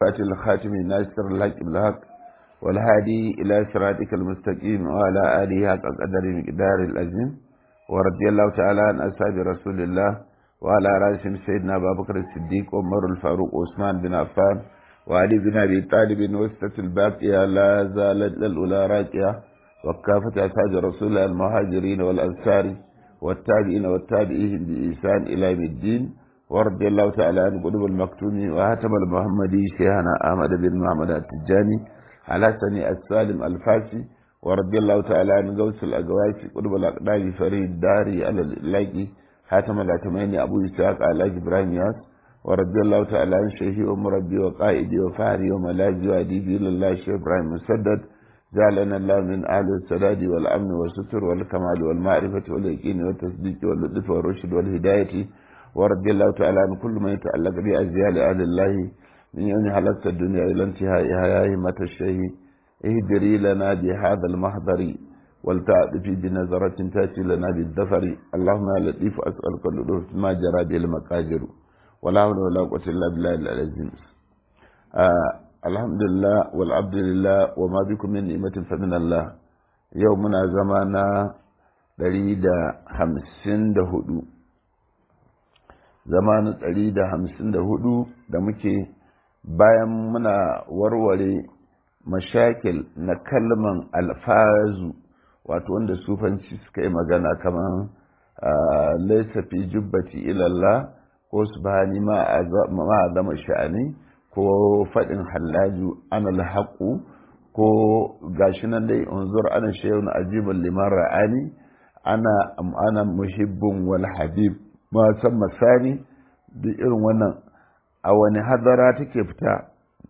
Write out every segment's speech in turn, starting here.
فاتح الخاتم ناصر الحق بالحق والهادي إلى صراطك المستقيم وعلى آله حق قدر مقدار الأزم ورضي الله تعالى عن أصحاب رسول الله وعلى رأسهم سيدنا أبا بكر الصديق وعمر الفاروق وعثمان بن عفان وعلي بن أبي طالب وسطة الباقية لا زالت الأولى راكية وكافة أصحاب رسول الله المهاجرين والأنصار والتابعين والتابعين بإحسان إلى يوم الدين ورضي الله تعالى عن قلوب المكتوم وهتم المحمدي شيخنا أحمد بن محمد التجاني على سني السالم الفاسي ورضي الله تعالى عن غوث الأقواس قلوب الأقدام فريد داري على الإلاقي حاتم الأتميني أبو إسحاق على إبراهيم ياس ورضي الله تعالى عن شيخي ومربي وقائدي وفهري وملاذي وأديبي لله شيخ إبراهيم مسدد جعلنا الله من أهل السداد والأمن والستر والكمال والمعرفة واليقين والتصديق واللطف والرشد والهداية ورضي الله تعالى عن كل ما يتعلق بأزيال أهل الله من يوم حلقت الدنيا إلى انتهائها يا همة الشهي اهدري لنا بهذا المحضر والتعد في بنظرة تأتي لنا بالظفر اللهم يا لطيف أسألك اللطف ما جرى به المقادر ولا حول ولا قوة إلا بالله العظيم آه الحمد لله والعبد لله وما بكم من نعمة فمن الله يومنا زمانا دريد همسين دهدو zamanin ɗari da hamsin da hudu da muke bayan muna warware mashakil na kalman alfazu wato wanda sufanci suka yi magana kamar laisa fi jubbati ilallah ko subhani ma a zama sha'ani ko faɗin hallaju ana haƙu ko gashi nan dai unzur ana shehun ajibin liman ra'ani ana ana muhibbin wal habib ma san masani duk irin wannan a wani hadara take fita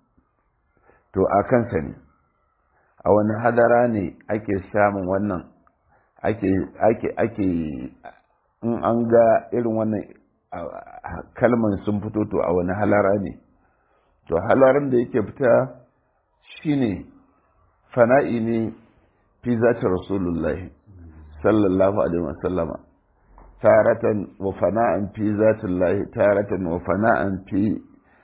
to a kansa ne a wani hadara ne ake samun wannan ake ake ake in an ga irin wannan kalman sun fito to a wani halara ne to halaran da yake fita shine fana'i ne fi zata rasulullahi sallallahu alaihi wasallama تارة وفناء في ذات الله تارة وفناء في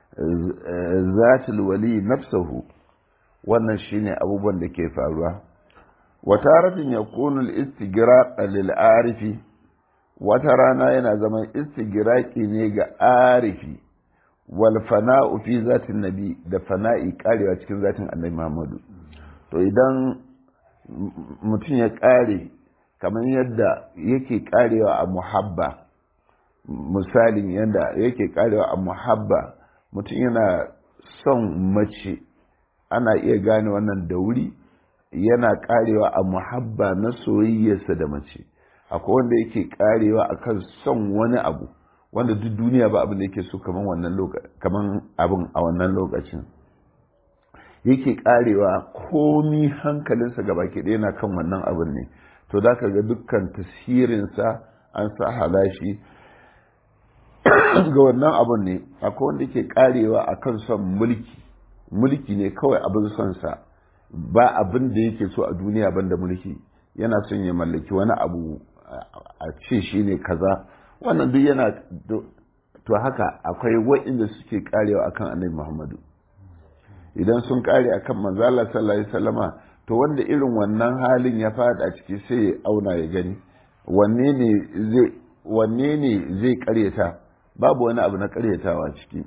ذات الولي نفسه wannan shine abubuwan da ke faruwa wa taratin yakunu al-istighraq lil-arifi wata rana yana zama istighraqi ne ga arifi wal fana'u fi zatin nabi da fana'i karewa cikin zatin annabi Muhammadu to idan mutum ya kare kamar yadda yake karewa a muhabba misalin yadda yake karewa a muhabba mutum yana son mace ana iya gane wannan da wuri yana karewa a muhabba na soyayyarsa da mace akwai wanda yake karewa akan son wani abu wanda duk duniya ba abin da yake so kamar wannan kamar abin a wannan lokacin yake karewa komi hankalinsa gaba ke yana kan wannan abin ne to da ka ga dukkan tasirinsa an sa halashi ga wannan abun ne akwai wanda ke karewa a kan son mulki mulki ne kawai abin son sa ba abin da yake so a duniya banda mulki yana son ya mallaki wani abu a ce shi ne kaza wannan duk yana to haka akwai wa'inda suke karewa akan annabi muhammadu idan sun kare akan manzala sallallahu alaihi wasallama to wanda irin wannan halin ya fada ciki sai ya auna ya gani wanne ne zai wanne ne zai karyata babu wani abu na karyatawa ciki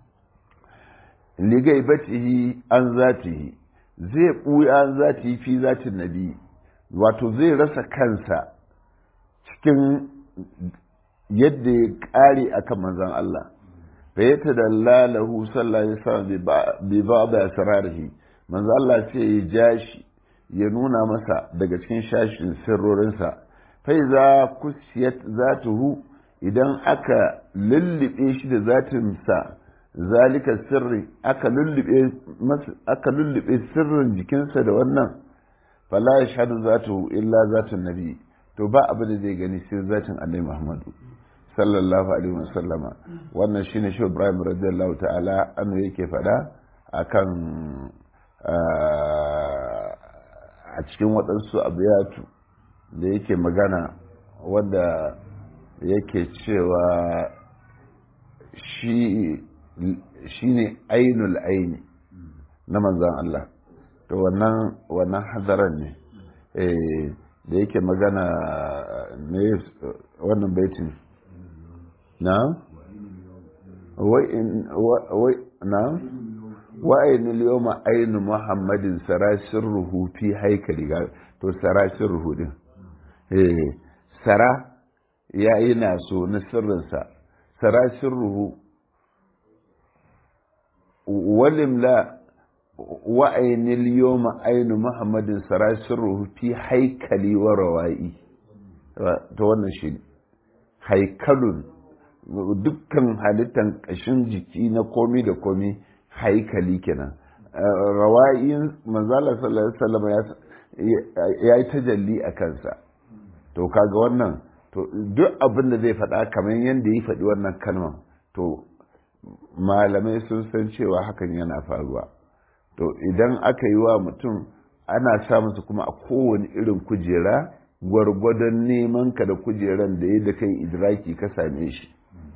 ligai batihi an zatihi zai buya an zatihi fi zatin nabi wato zai rasa kansa cikin yadda ya kare akan manzon Allah fa yatadalla lahu sallallahu alaihi wasallam bi ba'd asrarihi manzo Allah sai ya ja shi ya nuna masa daga cikin shashin sirrorinsa fai za kusiyat zatuhu idan aka lullube shi da zatinsa zalika sirri aka lullube aka lullube sirrin jikinsa da wannan fala yashhadu zatuhu illa zatun nabi to ba abu da zai gani sai zatin annabi Muhammadu sallallahu alaihi wasallama wannan shine shi Ibrahim radiyallahu ta'ala annu yake fada akan a cikin waɗansu abiyatu da yake magana wanda yake cewa shi ne ainul aini na manzan Allah to wannan wannan hadaran ne da yake magana ne wannan baitin na wai na wa'ayin liyoma ainu muhammadin sarashin ruhu fi haikali to sarashin ruhu din sara ya yi naso na sirrinsa sarashin ruhu walimla wa'ayin liyoma ainu muhammadin sarashin ruhu fi haikali wa rawa'i ta wannan shi haikalun dukkan halittan ƙashin jiki na komi da komi haikali kenan rawa'in manzala sallallahu alaihi wasallam ya yi tajalli a kansa to kaga wannan to duk abin da zai faɗa kamar yadda ya faɗi wannan kalmar to malamai sun san cewa hakan yana faruwa to idan aka yi wa mutum ana sa masa kuma a kowane irin kujera gwargwadon neman ka da kujeran da ya da kai idraki ka same shi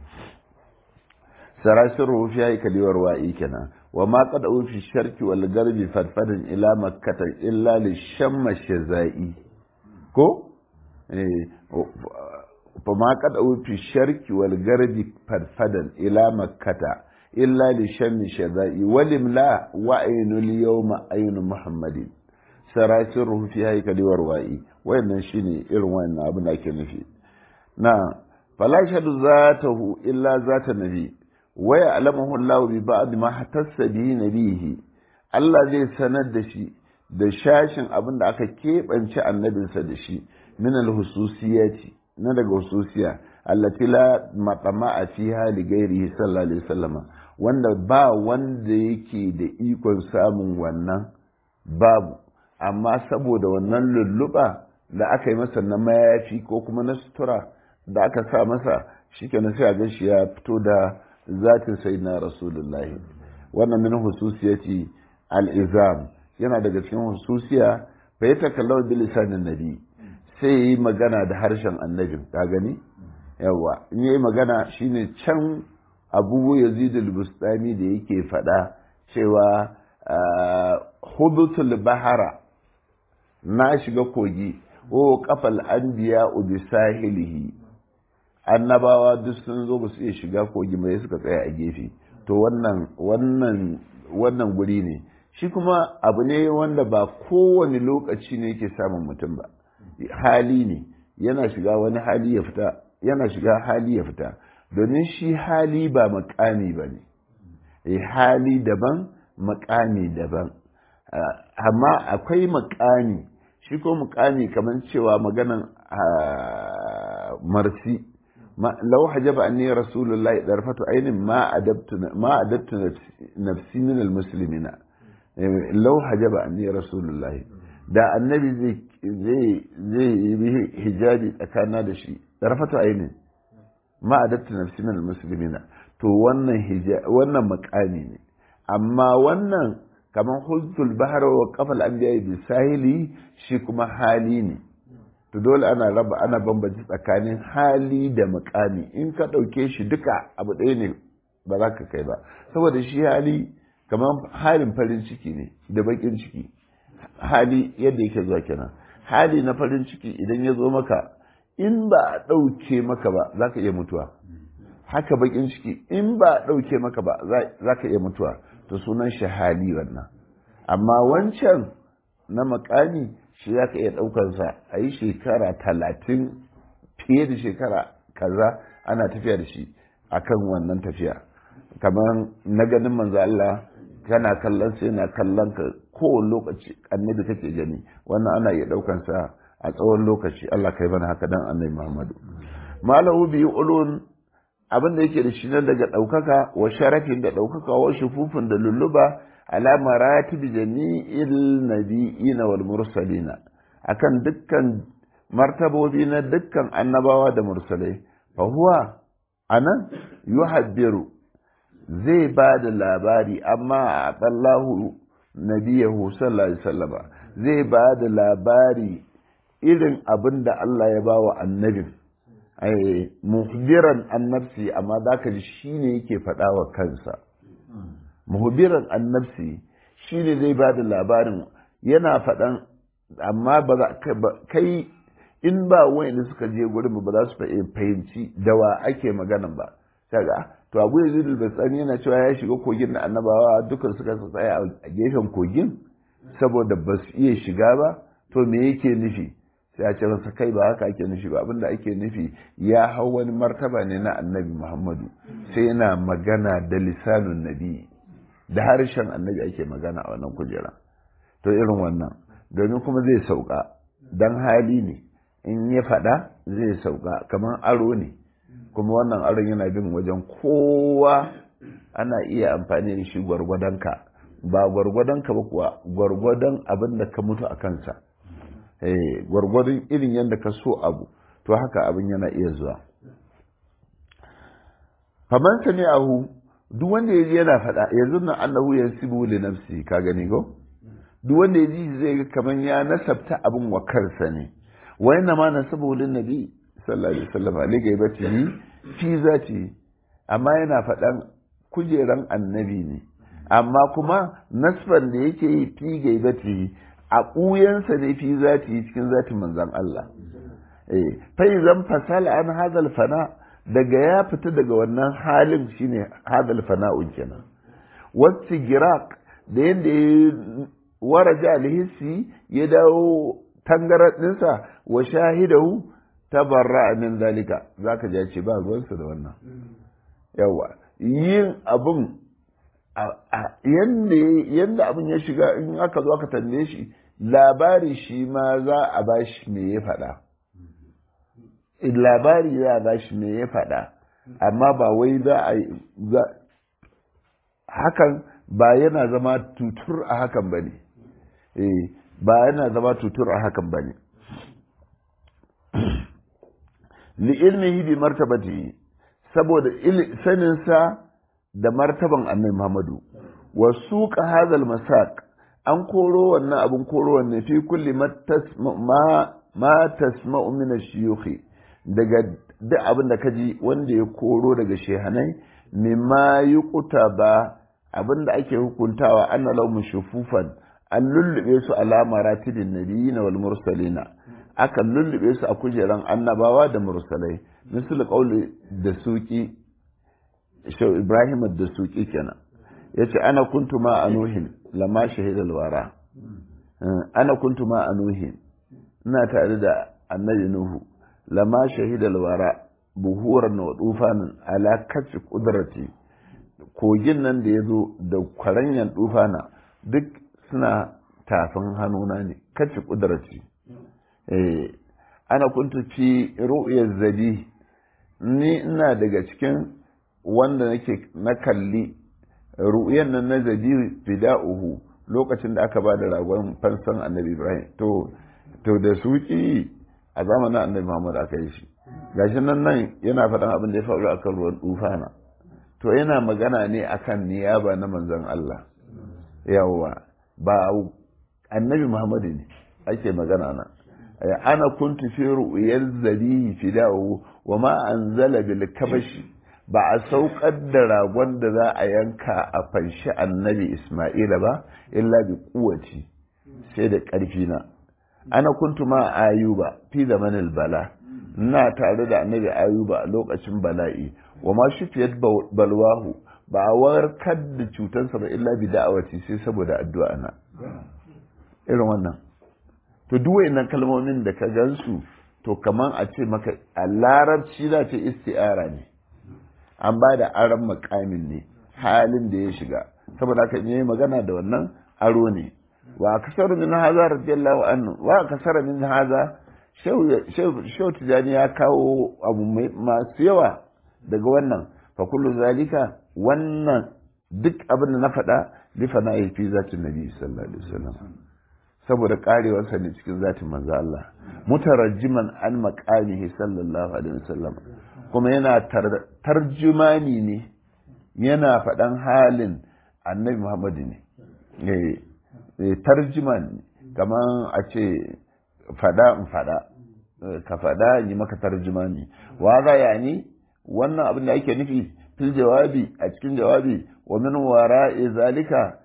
sarashin rufi ya yi kaliwar wa'i kenan wa ma qad fi sharki wal garbi fadfadin ila makkata illa li shamma shazai ko eh fa ma qad fi sharki wal garbi fadfadan ila makkata illa li shammi shazai walim la wa ainul yawma ainu muhammadin sarashin rufi ya yi kaliwar wa'i wayannan shine irin wayannan abin da ake nufi na fala shadu zatahu illa zata nabi waya alamahu Allah bi ba'd ma hatassa bi nabihi Allah zai sanar da shi da shashin abin da aka keɓance annabinsa da shi min al-hususiyati na daga hususiya allati la matama'a fiha li ghairihi sallallahu alaihi wasallam wanda ba wanda yake da ikon samun wannan babu amma saboda wannan lulluɓa da aka yi masa na mayafi ko kuma na sutura da aka sa masa shikenan sai a ga shi ya fito da zatin sayyidina rasulullahi wannan min hususiyati al-izam yana daga cikin hususiya fa ya takallawa bil lisanin nabi sai yi magana da harshen annabin ka gani yawa in yayi magana shine can abu yazid al-bustami da yake faɗa cewa hudutul bahara na shiga kogi o kafal anbiya bi sahilihi annabawa duk sun zo ba su iya shiga kogi mai suka tsaya a gefe to wannan wannan wannan guri ne shi kuma abu ne wanda ba kowane lokaci ne yake samun mutum ba hali ne yana shiga wani hali ya fita yana shiga hali ya fita domin shi hali ba makami ba ne hali daban makami daban amma akwai makami shi ko mukami kamar cewa maganan marsi lau hajaba anni rasulullahi darfatu ainin ma adabtu ma adabtu nafsi min almuslimina lau hajaba anni rasulullahi da annabi zai zai zai yi hijabi tsakana da shi darfatu ainin ma adabtu nafsi min almuslimina to wannan wannan makami ne amma wannan kamar hultul bahar wa kafal anbiya bi sahili shi kuma hali ne to dole ana raba ana bambanci tsakanin hali da makami in ka ɗauke shi duka abu ɗaya ne ba za ka kai ba saboda shi hali kamar halin farin ciki ne da bakin ciki hali yadda yake zuwa kenan hali na farin ciki idan ya zo maka in ba a ɗauke maka ba za ka iya mutuwa haka bakin ciki in ba a ɗauke maka ba za ka iya mutuwa to sunan shi hali wannan amma wancan na makami shi za ka iya ɗaukarsa a yi shekara talatin fiye da shekara kaza ana tafiya da shi akan wannan tafiya kamar na ganin manzo Allah kana kallon sai na kallon ka kowane lokaci annabi kake gani wannan ana iya ɗaukansa a tsawon lokaci Allah kai bana haka dan annabi Muhammadu malahu bi ulun abin da yake da shi nan daga ɗaukaka wa sharafin da ɗaukaka wa shufufin da lulluba ala maratib jami'il nabiyina wal mursalina akan dukkan martabobi na dukkan annabawa da mursalai fa huwa anan yuhabbiru zai ba da labari amma a tsallahu nabiyahu sallallahu alaihi wasallam zai ba da labari irin abin da Allah ya ba wa annabin ai muhbiran annabsi amma zaka ji shine yake faɗa wa kansa muhbiran annabsi shi ne zai ba da labarin yana faɗan amma ba za kai in ba wanda suka je gurin ba za su fahimci da wa ake maganan ba kaga to abu yazid al-basani yana cewa ya shiga kogin da annabawa dukan suka tsaya a gefen kogin saboda ba su iya shiga ba to me yake nufi sai a ce masa kai ba haka ake nufi ba abinda ake nufi ya hau wani martaba ne na annabi muhammadu sai yana magana da lisanun nabi da harshen annabi ake magana a wannan kujera to irin wannan domin kuma zai sauka dan hali ne in ya faɗa zai sauka kamar aro ne kuma wannan aron yana bin wajen kowa ana iya amfani da shi gwargwadonka ba gwargwadonka ba kuwa gwargwadon abin da ka mutu a kansa gwargwadon irin yadda ka so abu to haka abin yana iya zuwa faman sami ahu duk wanda ya ji yana faɗa yanzu nan annahu ya sibu li nafsi ka gani go duk wanda ya ji zai ga kamar ya nasabta abin wa kansa ne wa yana ma nasabu lin nabi sallallahu alaihi wasallam ali gaibatihi fi zati amma yana faɗan kujeran annabi ne amma kuma nasban da yake yi fi gaibatihi a ɓuyansa ne fi zati cikin zatin manzan Allah eh fai zan fasala an hadal fana daga ya fita daga wannan halin shine hadal fana'un kenan wasu girak da yadda ya waraja alhissi ya dawo tangarar ɗinsa wa shahidahu tabarra min zalika zaka ji ce ba ruwansa da wannan yawa yin abun yadda abin ya shiga in aka zo aka tambaye shi labari shi ma za a ba shi me ya faɗa labari za a ba shi me ya faɗa amma ba wai za a hakan ba yana zama tutur a hakan ba ne ba yana zama tutur a hakan ba ne li'ilmihi bi martabati saboda saninsa da martaban annabi Muhammadu wa suqa hadal masaq an koro wannan abun koro wanne fi kulli ma ma tasma'u min ash-shuyukh daga duk abin da kaji wanda ya koro daga shehanai mimma yuqtaba abin da ake hukuntawa anna lahum shufufan an lullube su ala maratibin nabiyina wal mursalina aka lullube su a kujeran annabawa da mursalai misal qawli da suki shau ibrahim da suki kenan yace ana kuntu ma anuhin lama shahidal wara ana kuntu ma anuhin ina tare da annabi nuhu lama shahidal wara buhuran wa dufanin ala kafi kudrati kogin nan da ya zo da kwaranyan dufana duk suna tafin hannuna ne kafi kudrati ana kuntu fi ru'yar zabi ni ina daga cikin wanda nake na kalli ru'yan nan na zabi fida'uhu lokacin da aka ba da ragon fansan annabi ibrahim to to da suki a zamanin annabi muhammad aka yi shi gashi nan nan yana faɗan abin da ya faru akan ruwan dufana to yana magana ne akan niyaba na manzon Allah yawwa ba annabi muhammad ne ake magana nan ana kuntu fi ru'yal zabihi fida'u wa ma anzala bil kabashi ba a saukar da ragon da za a yanka a fanshi annabi Isma'ila ba illa bi kuwaci sai da ƙarfi na ana kuntu ma ayuba fi zamanil bala ina tare da annabi ayuba a lokacin bala'i wa ma shufiyat balwahu ba a warkar da cutarsa ba illa bi da'awati sai saboda addu'a na irin wannan to duk wayannan kalmomin da ka gansu to kaman a ce maka a larabci za ta isti'ara ne an ba da aron makamin ne halin da ya shiga saboda haka ne magana da wannan aro ne wa kasar min haza radiyallahu anhu wa kasar min haza shau tijani ya kawo abu masu yawa daga wannan fa kullu zalika wannan duk abin da na faɗa lifa na fi zatin nabi sallallahu alaihi wasallam saboda karewarsa ne cikin zatin manzo Allah mutarajjiman an maqamihi sallallahu alaihi wasallam kuma yana tarjumani ne yana faɗan halin annabi Muhammad ne tarjuman kamar a ce fada in fada ka fada yi maka tarjumani wa za ya ni wannan abin da ake nufi fil jawabi a cikin jawabi wa min wara'i zalika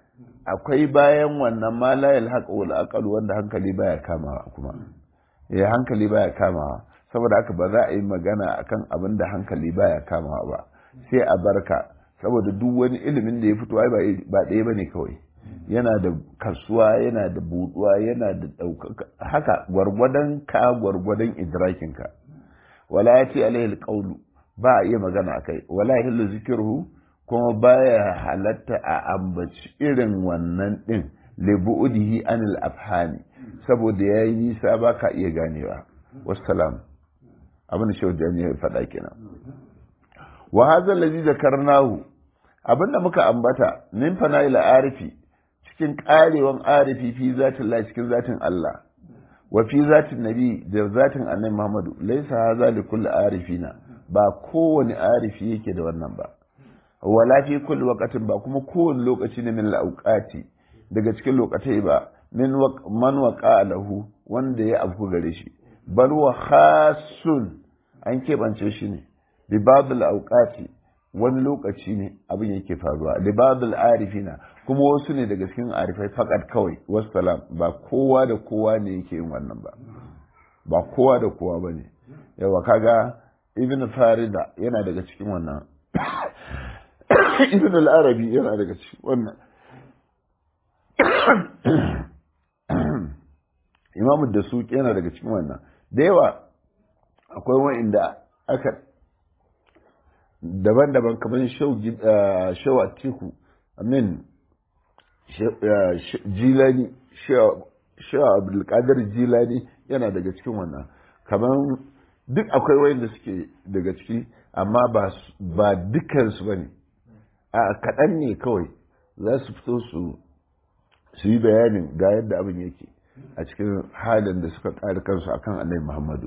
akwai bayan wannan ma la yalhaq wal aqal wanda hankali baya kamawa kuma eh hankali baya kamawa saboda haka ba za a yi magana akan abin da hankali baya kamawa ba sai a barka saboda duk wani ilimin da ya fito ai ba ɗaya bane kawai yana da kasuwa yana da buduwa yana da ɗaukaka haka gwargwadon ka gwargwadon idrakinka wala ya ce alaihi alƙaulu ba a iya magana a kai wala ya zikirhu kuma baya halatta a ambaci irin wannan ɗin libu'udihi anil afhani saboda ya yi nisa ba ka iya ganewa wassalam abin da shaudan ya faɗa kenan wa hadha allazi zakarnahu abin da muka ambata min fana'il arifi cikin karewan arifi fi zatin Allah cikin zatin Allah wa fi zatin nabi da zatin annabi Muhammadu laysa hadha li kulli arifina ba kowane arifi yake da wannan ba wala fi kulli waqtin ba kuma kowane lokaci ne min lauqati daga cikin lokatai ba min man waqa lahu wanda ya afku gare shi bal wa khasun an keɓance shi ne bi ba'd auqati wani lokaci ne abin yake faruwa libadul arifina kuma wasu ne daga cikin arifai fakat kawai wassalam ba kowa da kowa ne yake yin wannan ba ba kowa da kowa ba ne yawa kaga ibn farida yana daga cikin wannan ibn al-arabi yana daga cikin wannan imamu da su yana daga cikin wannan da yawa akwai wa'inda aka daban-daban kamar shau a teku amin jilani shau abdulkadir jilani yana daga cikin wannan kamar duk akwai wayanda suke daga ciki amma ba dukansu ba ne a kaɗan ne kawai za su fito su su yi bayanin ga yadda abin yake a cikin halin da suka ƙari kansu akan annabi muhammadu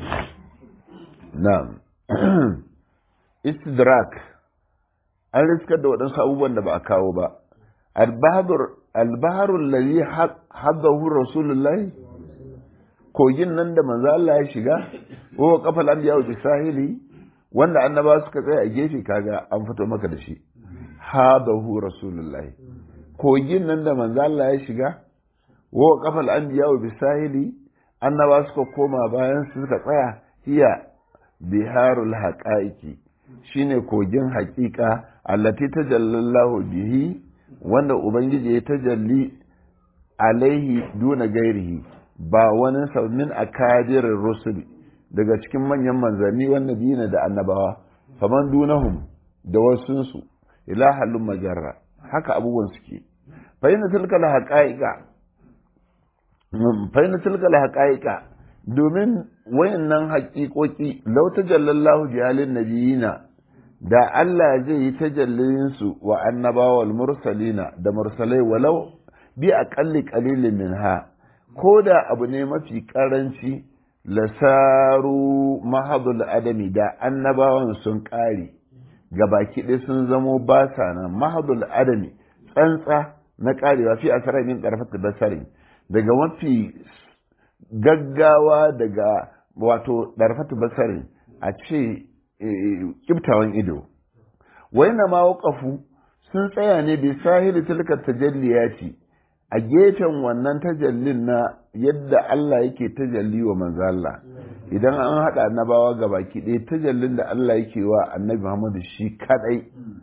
na istidrak an riskar da waɗansu abubuwan da ba a kawo ba albaharun lalli haddahu rasulullahi kogin nan da manzo Allah ya shiga wa kafal anbiya wa bisahili wanda annaba suka tsaya a gefe kaga an fito maka da shi hadahu rasulullahi kogin nan da manzo Allah ya shiga wa kafal anbiya wa bisahili annaba suka koma bayan su suka tsaya hiya biharul haqaiqi shine kogin haƙiƙa allati tajallallahu bihi wanda ubangiji ya tajalli alaihi duna gairihi ba wani min akadirin rusul daga cikin manyan manzanni wanda dina da annabawa faman dunahum da wasunsu ila halin majarra haka abubuwan suke fahimta tilkal haƙa'iƙa fahimta tilkal haƙa'iƙa domin wayannan haƙiƙoƙi lau tajallallahu bihalin nabiyina da Allah zai yi tajallinsu wa annabawa mursalina da mursalai walau bi aqalli qalilin minha ko da abu ne mafi karanci lasaru mahadul adami da annabawan sun ƙare baki ɗaya sun zamo ba sa nan mahadul adami tsantsa na ƙarewa fi a min ƙarfata basarin daga mafi gaggawa daga wato ɗarfata basarin a ce kiftawan ido wai na ma waƙafu sun tsaya ne bi sahili tilka tajalliyati a gefen wannan tajallin na yadda Allah yake tajalli wa manzo Allah idan an haɗa annabawa ga baki ɗaya tajallin da Allah yake wa annabi Muhammadu shi kadai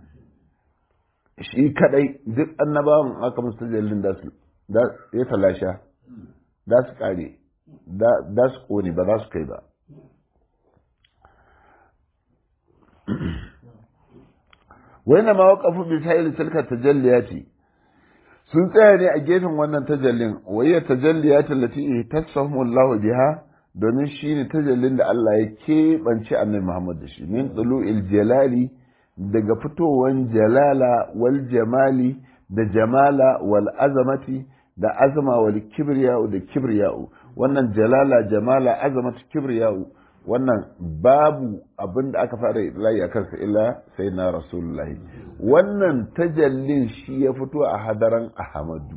shi kadai duk annabawan aka musu tajallin da su ya talasha da su kare da su kone ba za su kai ba wani ma waƙafu bi sa'ili tilka tajalliyati sun tsaya ne a gefen wannan tajallin wayya tajalliyatin lati tasahum Allah biha domin shine tajallin da Allah ya keɓance annabi Muhammad da shi min tulu'il jalali daga fitowan jalala wal jamali da jamala wal azamati da azama wal kibriya'u da kibriya'u wannan jalala jamala azamatu kibriya'u wannan babu abin da aka fara layi a kansa illa sai na rasulullahi wannan tajallin shi ya fito a hadaran ahmadu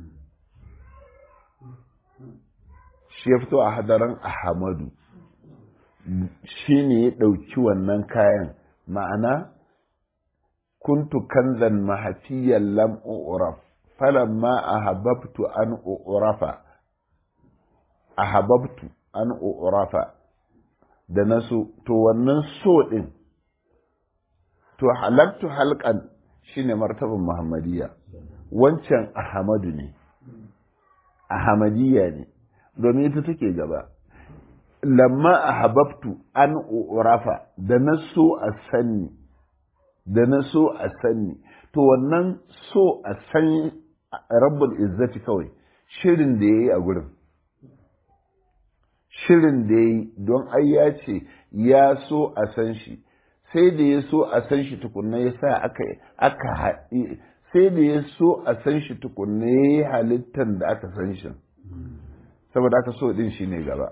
shi ya fito a hadaran ahmadu shi ne ya ɗauki wannan kayan ma'ana kuntu kanzan mahafiyan lam uraf falamma ahabbtu an urafa ahabbtu an urafa da na so to wannan so din to halattu halkan shine martaban muhammadiyya wancan ahmadu ne ahmadiyya ne domin ita take gaba lamma ahabbtu an urafa da na so a sanni da na so a sanni to wannan so a san rabbul izzati kawai shirin da ya yi a gurin shirin da ya yi don ai ya ce ya so a san shi sai da ya so a san shi tukunna ya sa aka aka haɗe sai da ya so a san shi tukunna ya yi halittar da aka san shi saboda aka so din shi ne gaba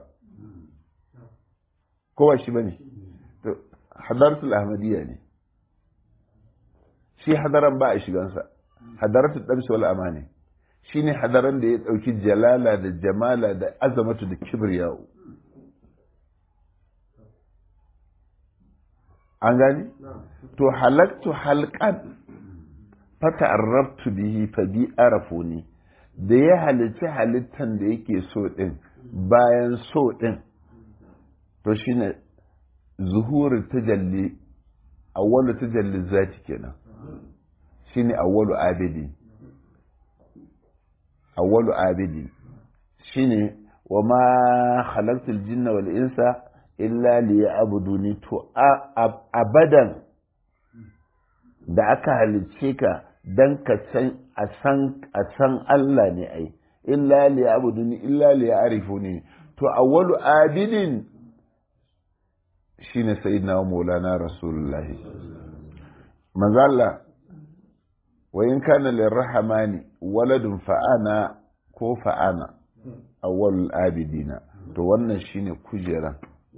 kowa shi ba ne hadartul ahmadiyya ne shi hadaran ba a shigansa hadaratul ɗarsu wal amani shi ne hadaran da ya ɗauki jalala da jamala da azamatu da kibriyahu an gani to halaktu halqan fata arrabtu bihi fa bi arafuni da ya halitta halittan da yake so din bayan so din to shine zuhuri tajalli awwalu tajalli zati kenan shine awwalu abidi awwalu abidi shine wa ma khalaqtul jinna wal insa illa liya'buduni to abadan da aka halicce ka dan ka san a san a san Allah ne ai illa liya'buduni illa liya'rifuni to awwalu abidin shine sayyidina maulana rasulullahi manzo Allah wa in kana lirrahmani waladun fa'ana ko fa'ana awwalul abidina to wannan shine kujera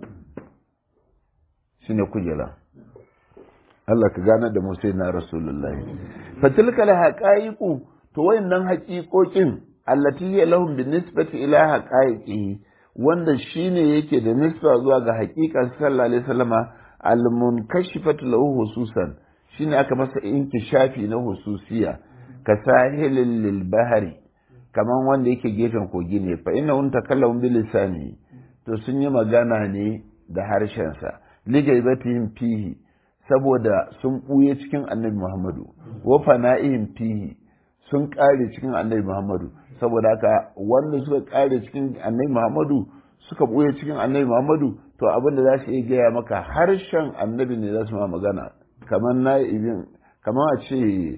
shine kujera Allah ka gane da Musa na Rasulullahi fatilka haqaiqu to wayannan haƙiƙoƙin allati hiya lahum binisbati ila haqaiqihi wanda shine yake da nisba zuwa ga haƙiƙan sallallahu alaihi wasallama al-munkashifatu lahu hususan shine aka masa inkishafi na hususiya ka sahilin lil bahari kaman wanda yake gefen kogi ne fa inna un takallamu bil lisani to sun yi magana ne da harshen sa ligaibatihim fihi saboda sun buye cikin annabi Muhammadu wa fana'ihim fihi sun kare cikin annabi Muhammadu saboda haka wanda suka kare cikin annabi Muhammadu suka buye cikin annabi Muhammadu to abin da za su iya gaya maka harshen annabi ne za su ma magana kamar na ibin kamar a ce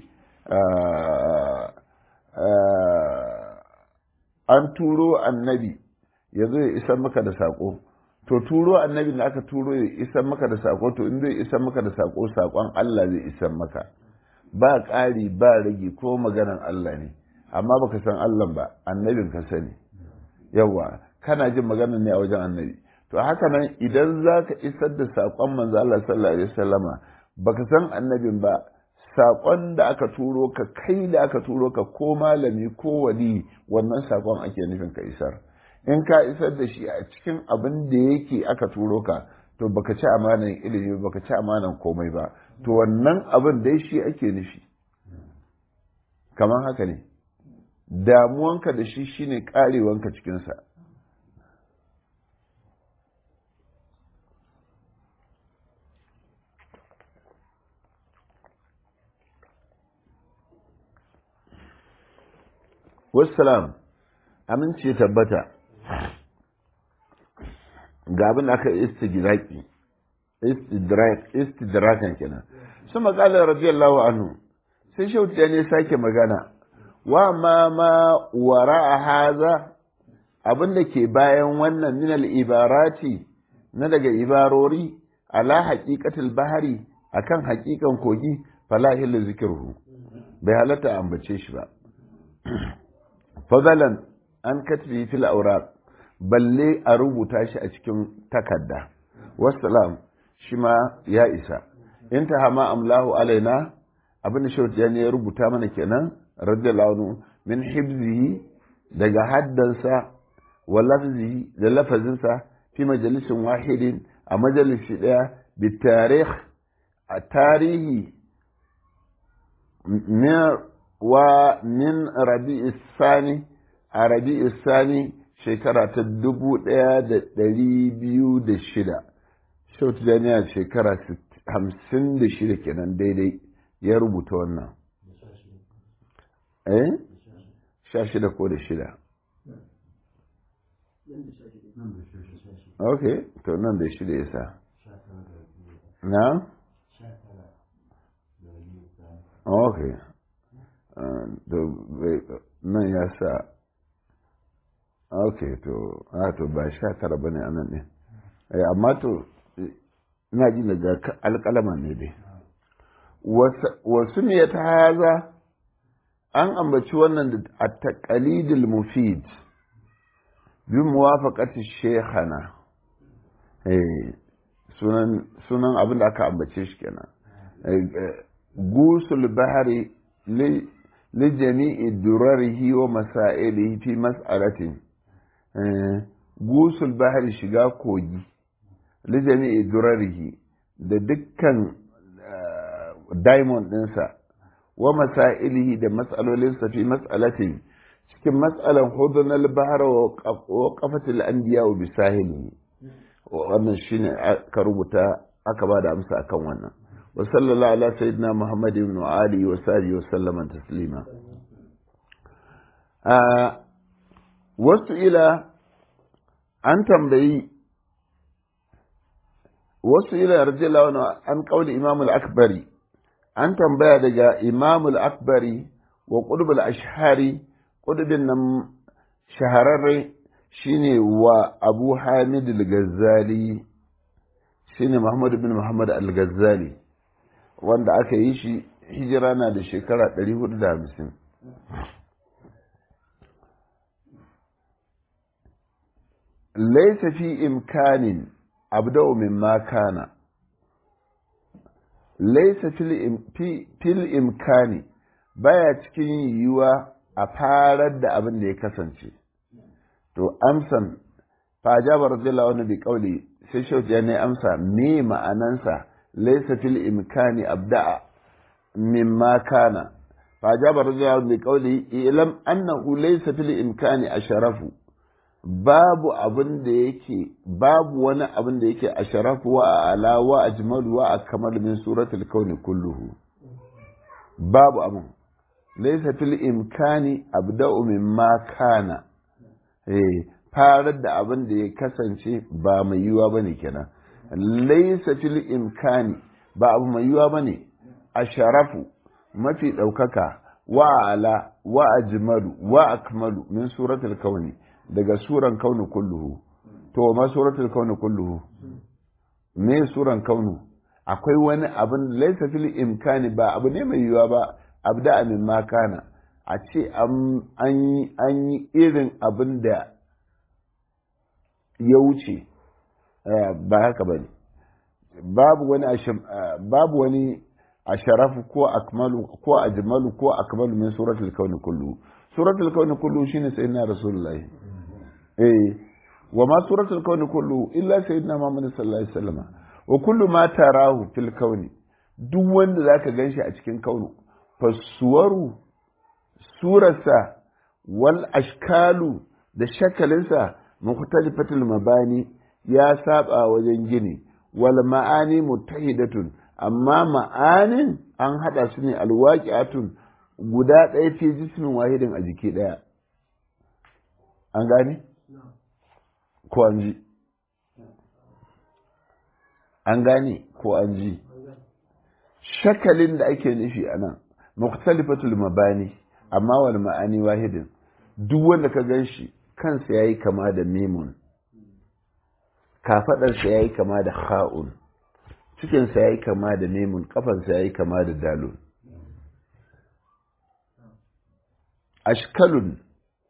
an turo annabi ya zo ya isar maka da saƙo to turo annabi da aka turo ya isar maka da saƙo to in zai isar maka da saƙo saƙon Allah zai isar maka ba ƙari ba rage ko maganan Allah ne amma baka san Allah ba annabin ka sani yawa kana jin maganan ne a wajen annabi to haka nan idan za ka isar da saƙon manzo Allah sallallahu alaihi wasallama baka san annabin ba saƙon da aka turo ka kai da aka turo ka ko malami ko wali wannan saƙon ake nufin ka isar in ka isar da shi a cikin abin da yake aka turo ka to baka ci amanan ilimi baka ci amanan komai ba to wannan abin dai shi ake nufi kamar haka ne damuwanka da shi shine karewanka cikinsa wassalam amince tabbata ga abin da aka istidraki istidrakan kenan su makalar radiyallahu anhu sai shauti ne sake magana wa ma ma wara a haza abin da ke bayan wannan minal ibarati na daga ibarori ala haƙiƙatul bahari akan haƙiƙan kogi fala hilu zikirhu bai halatta ambace shi ba fadalan an katbi fil auraq balle a rubuta shi a cikin takarda wassalam shi ma ya isa in ta hama amlahu alaina abin da shauti ne ya rubuta mana kenan radiyallahu anhu min hibzihi daga haddansa wa lafzihi da lafazinsa fi majalisin wahidin a majalisi daya bi tarikh a tarihi wa min rabi'is sani a rabi'is sani shekara ta dubu ɗaya da ɗari biyu da shida shautu jami'a shekara hamsin da shida kenan daidai ya rubuta wannan eh sha shida ko da shida ok to nan da shida ya sa na ok nan ya sa ok to a to ba sha tara ba ne a nan ne amma to ina ji daga alƙalama ne dai wasu ne ta haza an ambaci wannan da a taƙalidil mufid bi muwafaqati shekhana sunan abin da aka ambace shi kenan gusul bahari li jami'i durarihi wa masailihi fi mas'alatin gusul bahari shiga kogi li jami'i durarihi da dukkan diamond ɗinsa wa masailihi da matsalolinsa fi mas'alatin cikin matsalan hudun al-bahar wa qafatil anbiya wa bisahili wannan shine aka rubuta aka ba da amsa akan wannan wa sallallahu ala sayyidina muhammad ibn ali wa sahbihi wa sallama taslima wasu ila an tambayi wasu ila radiyallahu an qauli imam al-akbari an tambaya daga imam al-akbari wa qutb al-ashhari qutbin nan shahararre shine wa abu hamid al-ghazali shine muhammad bin muhammad al-ghazali wanda aka yi shi hijira na da shekara 450 laisa fi imkanin abda'u mimma kana laisa fil imkani baya cikin yiwuwa a farar da abin da ya kasance to amsan fajabar radiyallahu anhu bi qawli sai shauki ya ne amsa me ma'anansa laisa fil imkani abda'a mimma kana fajabar radiyallahu anhu bi qawli ilam annahu laisa fil imkani asharafu babu abin da yake babu wani abin da yake asharafu wa ala wa ajmalu wa akmal min suratul kauni kulluhu babu abin laysa fil imkani abda'u mimma kana eh farar da abin da ya kasance ba mai yiwa bane kenan laysa fil imkani ba abu mai yiwa bane asharafu mafi daukaka wa ala wa ajmalu wa akmalu min suratul kauni daga suran kaunu kulluhu to ma suratul kaunu kulluhu me suran kaunu akwai wani abin laisa fil imkani ba abu ne mai yiwuwa ba abda min ma kana a ce an yi irin abin da ya wuce ba haka ba ne babu wani babu wani asharafu ko akmalu ko ajmalu ko akmalu min suratul kauni kulluhu suratul kauni kulluhu shine sayyidina rasulullahi eh wa ma suratul kauni kullu illa sayyidina Muhammad sallallahu alaihi wasallam wa kullu ma tarahu fil kauni duk wanda zaka ganshi a cikin kaunu fasuwaru surarsa wal ashkalu da shakalinsa mukhtalifatul mabani ya saba wajen gini wal ma'ani mutahidatun amma ma'anin an hada su ne alwaqi'atun guda ɗaya fi jismin wahidin a jiki ɗaya an gane ko an ji an gane ko an ji shakalin da ake nufi a nan mukhtalifatul mabani amma wal ma'ani wahidin duk wanda ka gan shi kansa yayi kama da mimun kafadarsa yayi kama da kha'un cikinsa yayi kama da mimun kafansa yayi kama da dalun ashkalun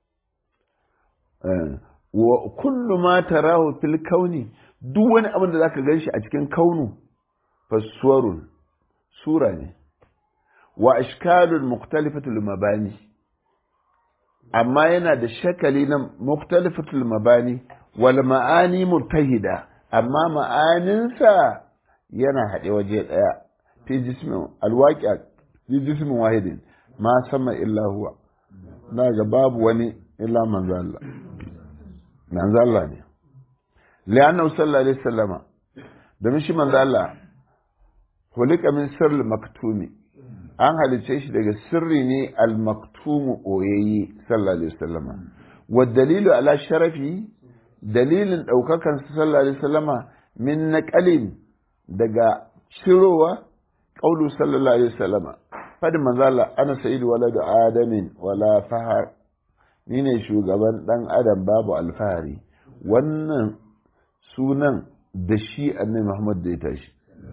wa kullu ma tarahu fil kauni duk wani abin da zaka ganshi a cikin kaunu faswarun sura ne wa ashkalun mukhtalifatul mabani amma yana da shakali na mukhtalifatul mabani wal ma'ani mutahida amma ma'aninsa yana haɗe waje ɗaya fi jismin alwaƙi fi jismin wahidin ma sama illa huwa na ga babu wani illa manzo Allah manzo Allah ne li'annahu sallallahu alaihi wasallama domin shi manzo Allah hulika min sirri maktumi an halice shi daga sirri ne al-maktumu oyayye sallallahu alaihi wasallama wa dalilu ala sharafi dalilin daukakan sallallahu alaihi wasallama min naqalin daga shirowa qaulu sallallahu alaihi wasallama fadin manzo Allah ana sayyidu waladu adamin wala fahar ni ne shugaban dan adam babu alfahari wannan sunan da shi annabi Muhammad da ya tashi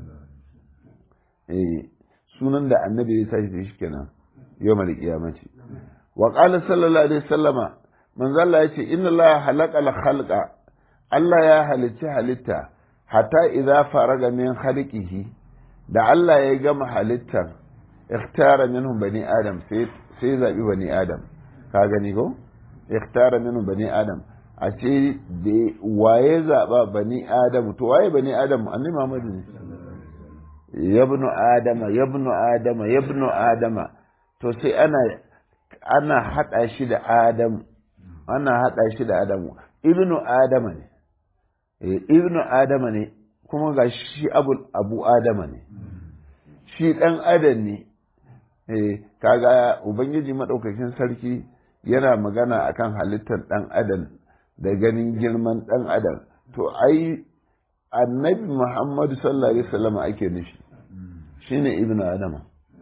eh sunan da annabi ya tashi da shi kenan yau mal kiyamati wa qala sallallahu alaihi wasallama manzo Allah yace inna Allah halaka al khalqa Allah ya halicci halitta hatta idza faraga min khalqihi da Allah ya gama halittar ikhtara minhum bani adam sai sai zabi bani adam ka gani ko ikhtara minhum bani adam a ce da waye zaba bani adam to waye bani adam annabi Muhammad ne yabnu adama yabnu adama yabnu adama to sai ana ana hada shi da adam ana hada shi da adamu ibnu adama ne eh ibnu adama ne kuma ga shi abu abu adama ne shi dan adam ne eh kaga ubangiji madaukakin sarki yana magana akan halittar dan adam da ganin girman dan adam to ai annabi muhammadu sallallahu alaihi wasallam ake nufi shine ibn adama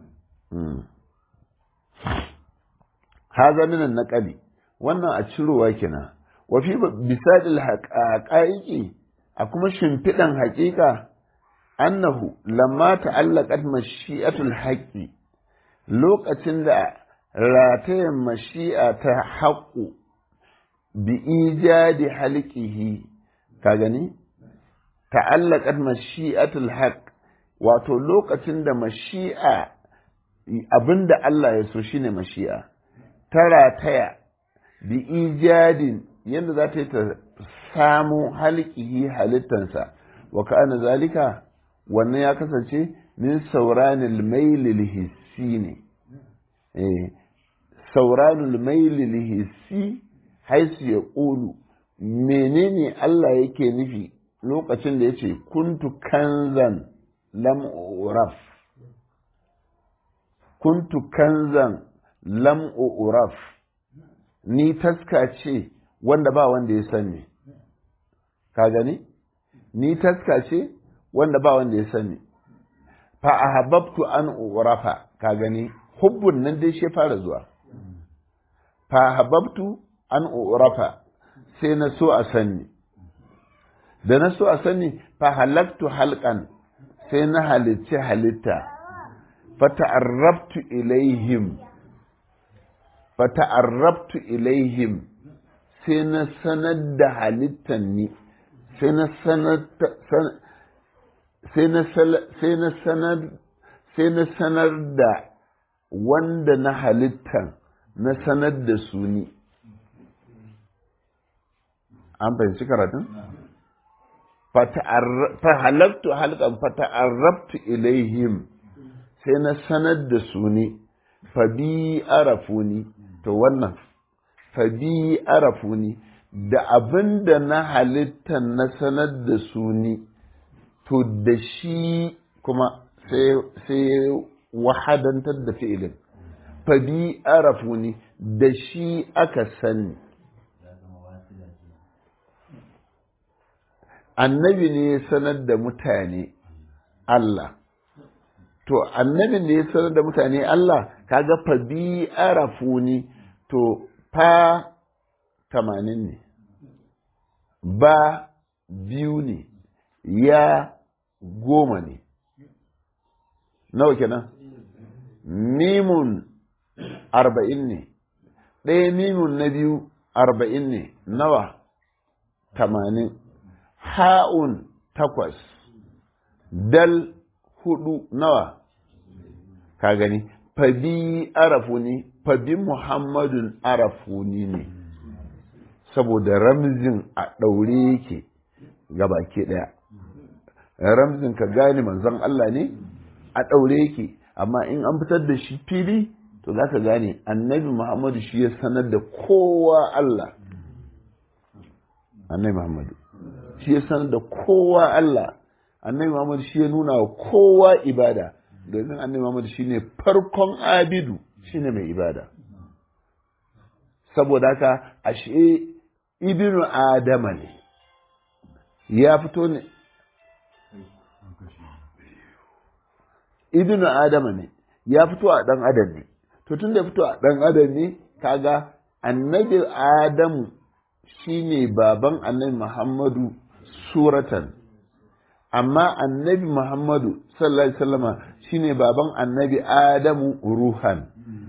haza minan naqali wannan a cirowa kina wa fi bisadil haqaiqi a kuma shimfidan haƙiƙa annahu lamma ta'allaqat mashi'atul haqqi lokacin da ratayen mashi'a ta haƙu bi ijadi halqihi ka gani ta'allaqat mashi'atul haqq wato lokacin da mashi'a abinda Allah ya so shine mashi'a tara taya bi ijadin yadda za ta yi ta samu halkihi halittansa wa ka'ana zalika wannan ya kasance min sauranil mailil hissi ne eh sauranul mailil hissi haisu ya ƙulu menene Allah yake nufi lokacin da ya ce kuntu kanzan lam uraf kuntu kanzan lam uraf ni taska ce wanda ba wanda ya sani ka gani ni taska ce wanda ba wanda ya sani fa ahabbtu an urafa ka gani hubbun nan dai shi fara zuwa fa ahabbtu an urafa sai na so a sani da na so a sani fa halaktu halqan sai na halicci halitta fata'arrabtu ilaihim fata'arrabtu ilaihim sai na sanar da halittan ni sai na sanar sai na sanar sai na sanar da wanda na halittan na sanar da su ni an fahimci karatun? fahalattu halkan fata'arrabtu ilaihim sai na sanar da su ne fabi arafuni to wannan fabi arafuni da abin da na halitta na sanar da su ne to da shi kuma sai wahadantar da fi'ilin fabi arafuni da shi aka sani annabi ne ya sanar da mutane Allah to annabi ne ya sanar da mutane Allah kaga fa bi arafuni to fa tamanin ne ba biyu ne ya goma ne nawa kenan mimun arba'in ne ɗaya mimun na biyu arba'in ne nawa tamanin ha'un takwas, dal hudu nawa, ka gani, fabi arafuni, fabi Muhammadun arafuni ne, saboda ramzin a ɗaure yake baki ɗaya. Ramzin ka gane manzon Allah ne a ɗaure yake, amma in an fitar da shi fili to za ka gane annabi muhammadu shi ya sanar da kowa Allah annabi muhammadu shi ya sanar da kowa Allah annabi muhammadu shi ya nuna wa kowa ibada domin annabi muhammadu shi ne farkon abidu shi ne mai ibada saboda haka ashe ibnu adama ne ya fito ne ibnu adama ne ya fito a dan adam ne to tun da ya fito a dan adam ne kaga annabi adamu shine baban annabi muhammadu suratan amma annabi muhammadu sallallahu alaihi wasallama shine baban annabi adamu ruhan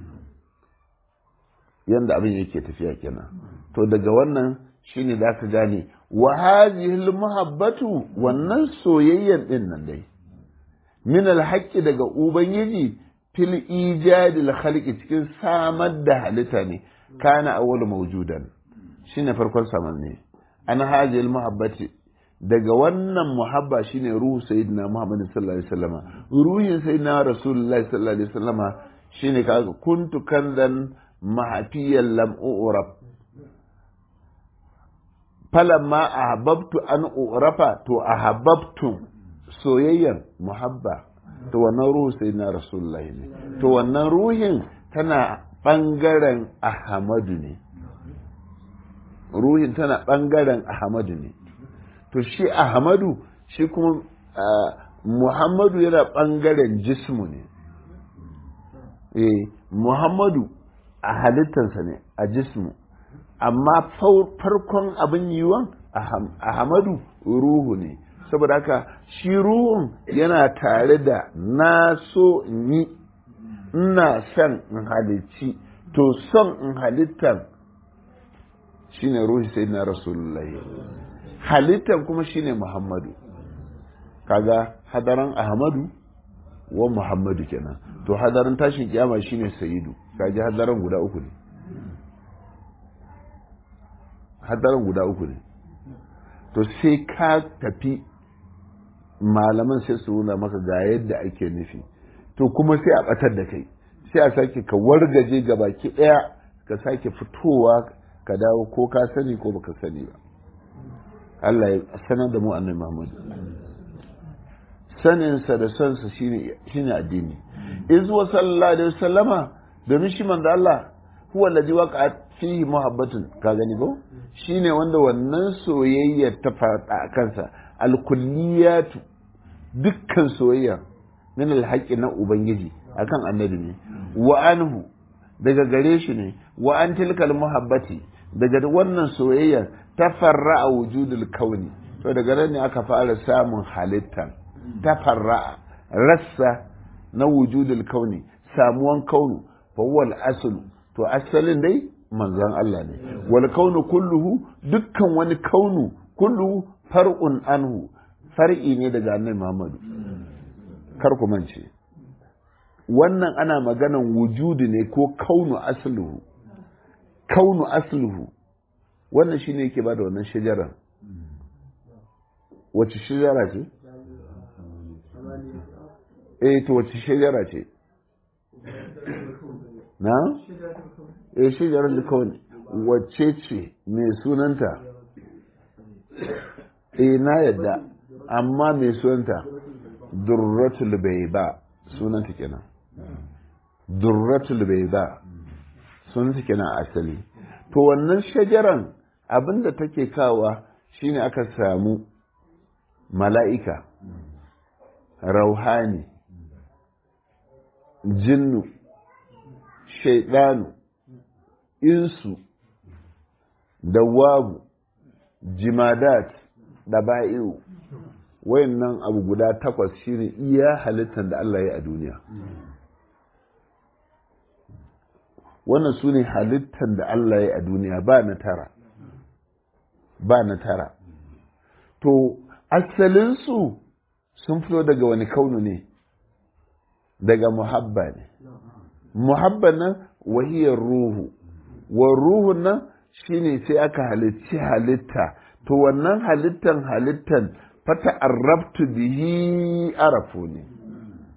yanda abin yake tafiya kenan to daga wannan shine za ka gane wa hadhihi muhabbatu wannan soyayyan din nan dai min alhaqqi daga ubangiji fil ijadil khalqi cikin samar da halitta ne kana awwal mawjudan shine farkon saman ne an hadhihi muhabbati daga wannan muhabba shine ruhu sayyidina muhammad sallallahu alaihi wasallama ruhin sayyidina rasulullahi sallallahu alaihi wasallama shine kaga kuntu kanzan mahafiyan lam urab falamma ahabbtu an urafa to ahabbtu soyayyan muhabba to wannan ruhu sai na rasulullahi ne to wannan ruhin tana bangaren ahmadu ne ruhin tana bangaren ahmadu ne to shi ahmadu shi kuma muhammadu yana bangaren jismu ne eh muhammadu a halittarsa ne a jismu amma farkon abin yiwon Ahmadu ruhu ne saboda haka shi ruhun yana tare da na so ni ina son in halicci to son in halittar shine ruhi sai na rasulullahi halittar kuma shine muhammadu kaga hadaran ahmadu wa muhammadu kenan to hadarin tashin kiyama shine sayidu kaji hadaran guda uku ne hadaran guda uku ne to sai ka tafi malaman sai su nuna maka ga yadda ake nufi to kuma sai a batar da kai sai a sake ka wargaje ga baki daya ka sake fitowa ka dawo ko ka sani ko baka sani ba Allah ya sanar da mu annabi Muhammad saninsa da sonsa shine shine addini iz wa sallallahu alaihi wasallama domin shi manzo Allah huwa alladhi waqa'at fihi muhabbatun ka gani ko shine wanda wannan soyayya ta fada a kansa alkulliyatu dukkan soyayya min alhaqi na ubangiji akan annabi ne wa anhu daga gare shi ne wa an tilkal muhabbati daga wannan soyayya tafarra'a wujudul kauni to daga nan ne aka fara samun halitta tafarra'a rassa na wujudul kauni samuwan kaunu fa huwa al to asalin dai manzon Allah ne wal kaunu kulluhu dukkan wani kaunu kulluhu far'un anhu far'i ne daga annabi Muhammadu kar ku mance wannan ana maganan wujudi ne ko kaunu asluhu kaunu asluhu wannan shine yake bada wannan shajaran wace shajara ce eh to wace shajara ce na eh shajarar likawani wacce ce mai sunanta eh na yadda amma mai sunanta durratul bayda sunanta kenan durratul bayda sunanta kenan asali to wannan shajaran abinda take kawa shine aka samu mala'ika rauhani jinnu shaidanu insu dawabu jimadat da ba'iru wayannan abu guda takwas shine iya halittar da Allah ya a duniya wannan su ne halittar da Allah ya a duniya ba na tara ba na tara to asalinsu sun fito daga wani kaunu ne daga muhabba ne muhabba nan wahiyar ruhu wa ruhu nan shine sai aka halicci halitta to wannan halittan halittan fata arrabtu bihi arafu ne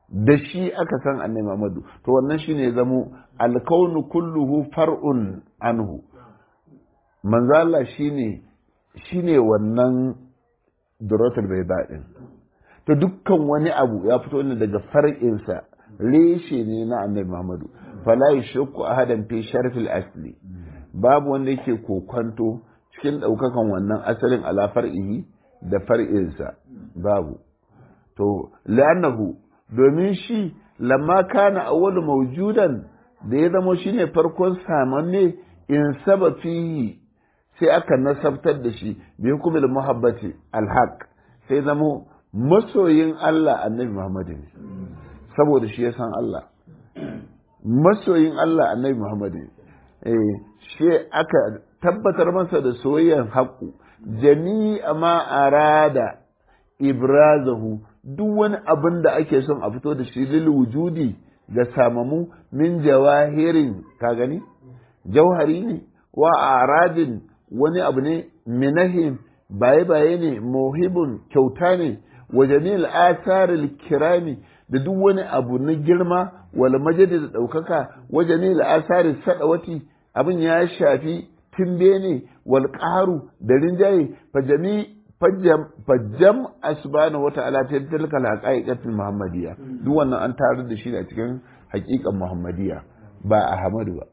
da shi aka san annabi Muhammadu to wannan shine ya zamo alkaunu kulluhu far'un anhu manzo Allah shine shine wannan duratul bayda din to dukkan wani abu ya fito ne daga far'insa reshe ne na annabi Muhammadu fala yashku ahadan fi sharfil asli babu wanda yake kokonto cikin daukakan wannan asalin ala far'ihi da far'insa babu to la'annahu domin shi lamma kana awwalu mawjudan da ya zamo shine farkon samanne in saba fihi sai aka nasabtar da shi bi hukumil muhabbati alhaq sai zamo masoyin Allah annabi Muhammad ne saboda shi ya san Allah masoyin Allah annabi Muhammad ne eh shi aka tabbatar masa da soyayyan haƙu jami'a ma arada ibrazahu duk wani abin da ake son a fito da shi lil wujudi ga samamu min jawahirin ka gani jauhari ne wa aradin wani abu ne minahim baye baye ne muhibun kyauta ne wa jamil asaril kirami da duk wani abu na girma wal majadi da daukaka wa jamil asaril sadawati abin ya shafi timbe ne wal qaru da rinjaye fa jami fajjam subhanahu wata'ala ta tilka al-haqaiqatul muhammadiyya duk wannan an tarar da shi a cikin haƙiƙan muhammadiyya ba ahmadu ba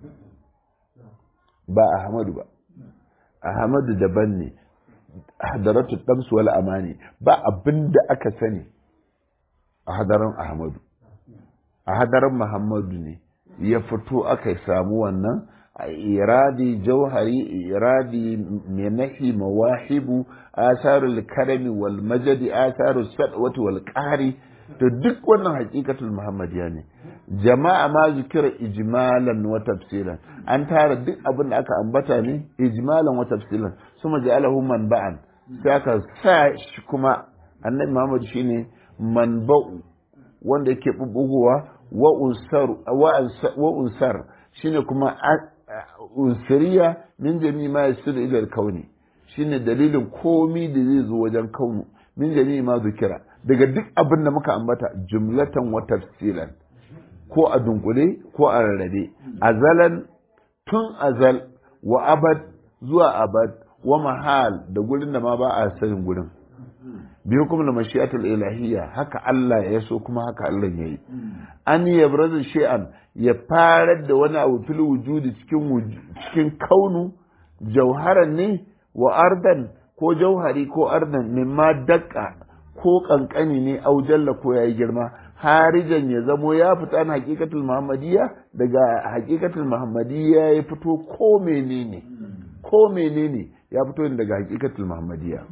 ba ahmadu ba ahmadu daban ne hadaratu damsu wal amani ba abinda aka sani a hadaran ahmadu a hadaran muhammadu ne ya fito aka samu wannan iradi jauhari iradi minahi mawahibu asarul karami wal majadi asarul sadwati wal qahri to duk wannan hakikatul muhammadiya ne jama'a ma zikira ijmalan wa tafsilan an tara duk abin da aka ambata ne ijmalan wa tafsilan suma ja'alahu manba'an sai aka sa shi kuma annabi muhammad shine manba'u wanda yake bubbugowa wa unsar wa unsar shine kuma unsuriya min jami ma yasiru ila kauni shine dalilin komi da zai zo wajen kaunu min jami ma zikira daga duk abin da muka ambata jumlatan wa tafsilan ko a dunkule ko a rarrabe azalan tun azal wa abad zuwa abad wa mahal da gurin da ma ba a sanin gurin biyu kuma da mashi'atul ilahiyya haka Allah ya so kuma haka Allah ya yi an yabrazu shay'an ya farar da wani abu fil wujudi cikin cikin kaunu jauharan ne wa ardan ko jauhari ko ardan mimma dakka ko kankani ne au jalla ko yayi girma harijan ya zamo ya fita na hakikatul muhammadiyya daga hakikatul muhammadiyya ya fito ko menene ko menene ya fito ne daga hakikatul muhammadiyya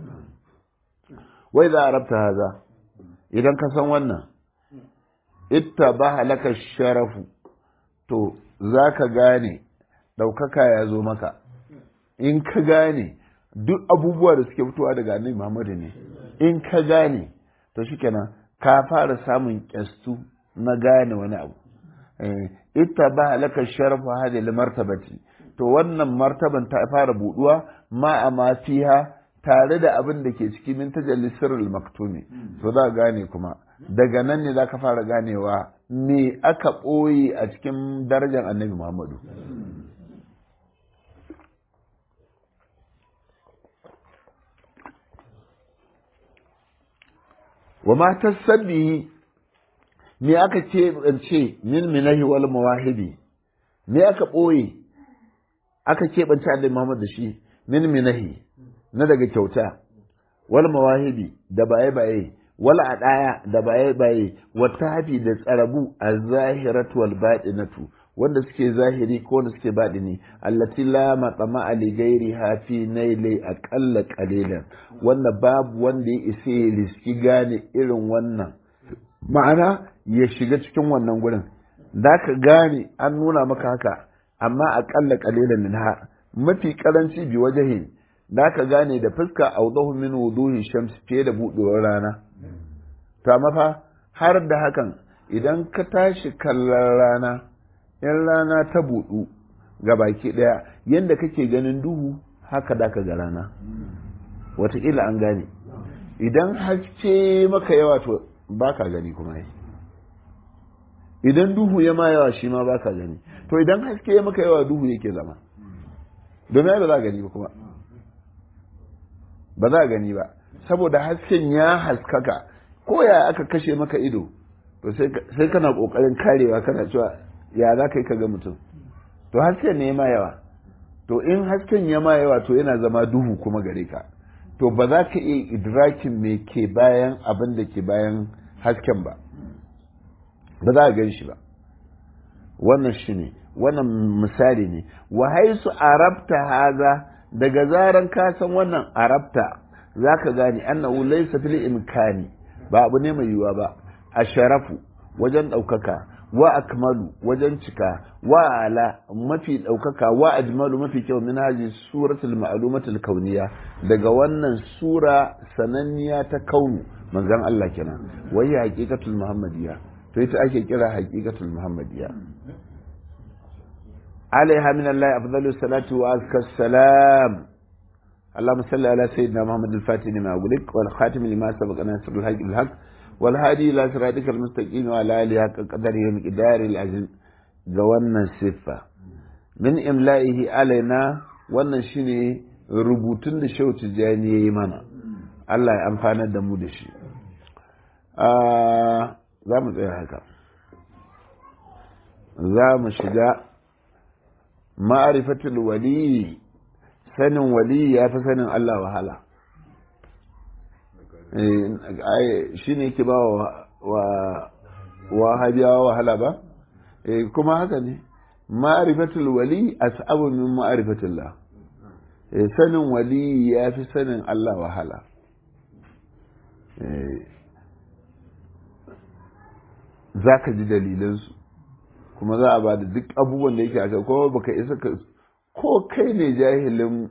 wai za a rabta haza idan ka san wannan itta ba halaka sharafu to za ka gane ɗaukaka ya zo maka in ka gane duk abubuwa da suke fitowa daga annabi Muhammadu ne in ka gane to shikenan ka fara samun kyastu na gane wani abu ita ba halaka sharafu hadil martabati to wannan martaban ta fara buduwa ma a ma fiha tare da abin da ke ciki min tajalli sirrul maktumi to za gane kuma daga nan ne za ka fara ganewa me aka ɓoye a cikin darajar annabi Muhammadu wa ma tasabbihi me aka ce ce min minahi wal mawahibi me aka ɓoye aka keɓance annabi Muhammad da shi min minahi na daga kyauta wal mawahibi da baye baye wal adaya da baye baye wa tafi da tsarabu az-zahiratu wal batinatu wanda suke zahiri ko wanda suke baɗini allati la maqama ali gairi hafi naili aqalla qalilan wanda babu wanda ya isa ya riski gane irin wannan ma'ana ya shiga cikin wannan gurin da ka gane an nuna maka haka amma aqalla qalilan minha mafi karanci bi wajahin da ka gane da fuska awdahu min wuduhi shams fiye da buɗewar rana to amma fa har da hakan idan ka tashi kallon rana in rana ta buɗu ga baki ɗaya yadda kake ganin duhu haka da ka ga rana wataƙila an gane idan haske maka yawa to ba ka gani kuma yi idan duhu ya ma yawa shi ma ba ka gani to idan haske ya maka yawa duhu yake zama domin ba za a gani ba kuma ba za a gani ba saboda hasken ya haskaka ko ya aka kashe maka ido to sai kana kokarin karewa kana cewa ya za ka yi ka ga mutum to hasken ne ma yawa to in hasken ya ma yawa to yana zama duhu kuma gare ka to ba za ka iya idrakin me ke bayan abin da ke bayan hasken ba ba za a gan shi ba wannan shi ne wannan misali ne wa haisu arabta haza daga zaran ka san wannan arabta za ka gane annahu laysa fil imkani ba abu ne mai yiwuwa ba a sharafu wajen ɗaukaka wa akmalu wajen cika wa ala mafi ɗaukaka wa ajmalu mafi kyau min haji suratul ma'lumatul kauniya daga wannan sura sananniya ta kaunu manzon Allah kenan wai haqiqatul muhammadiyya to ita ake kira haqiqatul muhammadiyya alaiha min Allah afdalus salatu wa azka salam اللهم صل على سيدنا محمد الفاتح لما أغلق والخاتم لما سبق ناصر الحق الحق والهادي إلى صراطك المستقيم وعلى آله حق قدره ومقداره العظيم جوانا الصفة من إملائه علينا wannan shine rubutun da Shehu Tijjani ya yi mana Allah ya amfana da mu da shi za mu tsaya haka za mu shiga ma'arifatul wali sanin wali ya fi sanin Allah wahala shi ne ke ba wa wahabiyawa wahala ba kuma haka ne ma'arifatul wali as'abu min ma'arifatullah sanin wali ya fi sanin Allah wahala za ka ji dalilansu kuma za a ba da duk abubuwan da yake a ko baka isa ka ko kai ne jahilin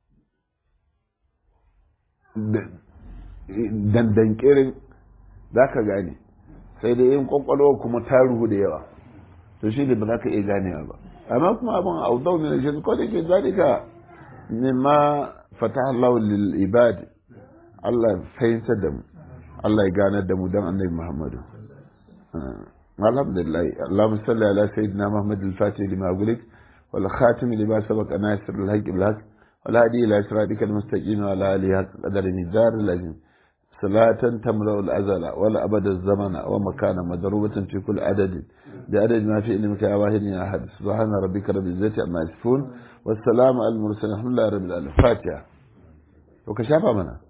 dandankirin za ka gane sai da yin kwakwalwa kuma ta ruhu da yawa to shi ne ba za ka iya ganewa ba amma kuma abin audau ne shi ko da ke zalika ne ma fata Allah lil ibad Allah fahimtar da mu Allah ya ganar da mu don annabi Muhammadu alhamdulillah Allahumma salli ala sayyidina Muhammad al-Fatih lima gulik والخاتم لما سبق ناصر الحق بالحق والهادي إلى صراطك المستقيم وعلى آله حق قدر مقدار العظيم صلاة تملأ الأزل ولا أبد الزمن ومكان مضروبة في كل عدد بعدد ما في علمك يا واحد يا أحد سبحان ربك رب العزة عما يصفون والسلام على المرسلين الحمد لله رب العالمين فاتحة وكشافة منها